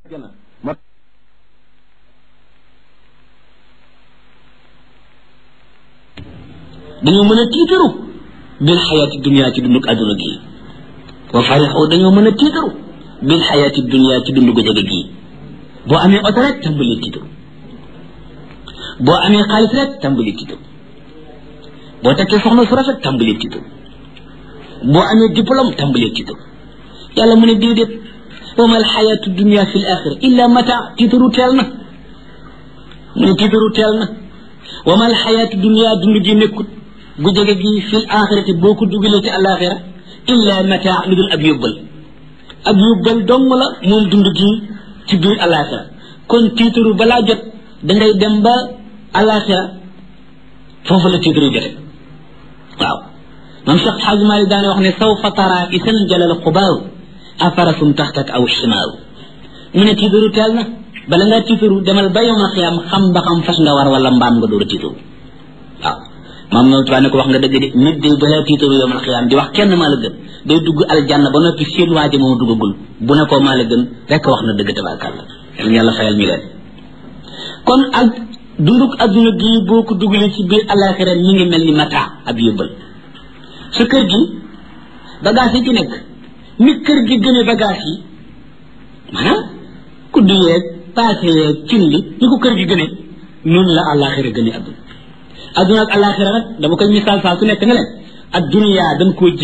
jana dañoo mën a tiitaru bil xayaati dunia ci dundug àdduna gi wa farixu dañoo mën a tiitaru bil xayaati dunia ci dundu gu jege gii boo amee oto rek tàmbali tiitaru boo amee xaalis rek tàmbali tiitaru boo takkee soxna su rafet tàmbali tiitaru boo amee diplôme tàmbali tiitaru yàlla mu ne déedéet wa mal xayaatu dunia fi l axira illa mata tiitaru teel na mu ne tiitaru teel na wa mal xayaatu dunia dund gi nekkut gu jege gi fil axirati boo ko dugalee ci alaxira illa mata lu dul ab yóbbal ab yóbbal dong la moom dund gi ci biir alaxira kon tiitaru balaa jot dangay dem ba alaxira foofu la tiitaru jote waaw moom Cheikh Xaaj Maalik daane wax ne sawfa tara isan jalal xubaaru afarasum taxtak aw ximaaru mu ne tiitaru teel na bala ngaa tiitaru demal ba yowmal xiyaam xam ba xam fas nga war wala mbaam nga door a tiitaru waaw maam noonu tubaab ne ko wax nga dëgg de nit day balaa tiitaru yowmal xiyaam di wax kenn maa la gën day dugg aljanna ba noppi seen waaji moom duggagul bu ne koo maa la gën rekk wax na dëgg tabaarkàlla yal na yàlla fayal ñu leen kon ak dunduk adduna gii boo ko dugalee ci biir alaxira ñi ngi mel ni mata ab yóbbal sa kër gi bagage yi ci nekk ni kër gi gëne bagage yi maanaam kudd yeeg paase yeeg cin li ni ko kër gi gëne noonu la alaxira gëne adduna adduna ak alaxira nag dama koy misaal saa su nekk ne leen ak duniyaa dañ koo